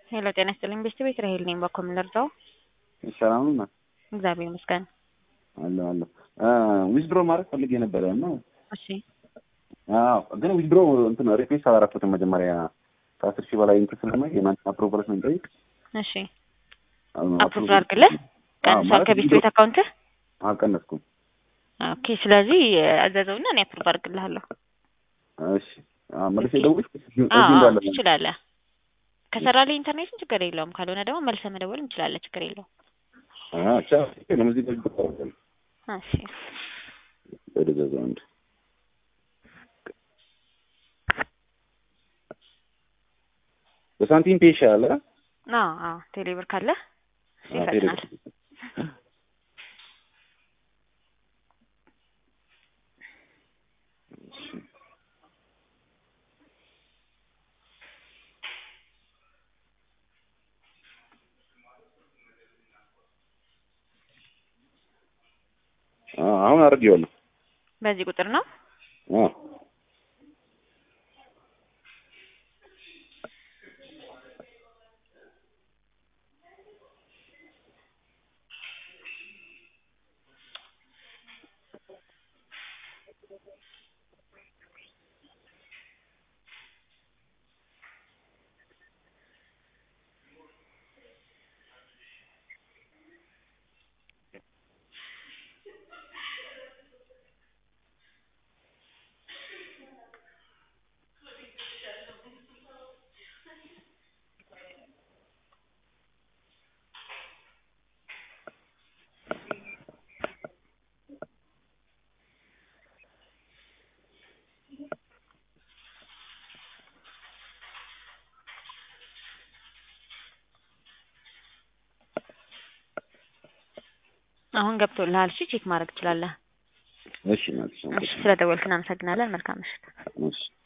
ሄሎ ጤና ይስጥልኝ ቤስት ቤት ራሄል ነኝ። በኮም ልርዳው? ሰላም ነው። እግዚአብሔር ይመስገን። አለ አለ ዊዝድሮ ማድረግ ፈልጌ ነበረ እና እሺ አዎ፣ ግን ዊዝድሮ እንትን ሪኩዌስት አላደረኩትም መጀመሪያ ከአስር ሺህ በላይ እንትን ስለማይ የእናንተን አፕሮቫል ስለሚጠይቅ እሺ አፕሩቭ አድርግልህ ቀንሷል ከቤስት ቤት አካውንትህ? አልቀነስኩም። ኦኬ ስለዚህ አዘዘውና እኔ አፕሩቭ አድርግልሃለሁ። እሺ መልሼ ደውልሽ እዚህ አዎ እንዳለ ትችላለህ። ከሰራልህ ኢንተርኔትን ችግር የለውም። ካልሆነ ደግሞ መልሰህ መደወል እንችላለን። ችግር የለውም። አቻ ለሙዚቃ ይቆራል እሺ ወደዛ አንድ በሳንቲም ፔሽ አለ አዎ አዎ ቴሌብር ካለ እሱ አዎ፣ ይፈጥናል። አዎ፣ አሁን አድርጌዋለሁ። በዚህ ቁጥር ነው። አዎ አሁን ገብቶልሃል። እሺ ቼክ ማድረግ ትችላለህ። እሺ ማለት ነው። እሺ ስለደወልክ እናመሰግናለን። መልካም ምሽት። እሺ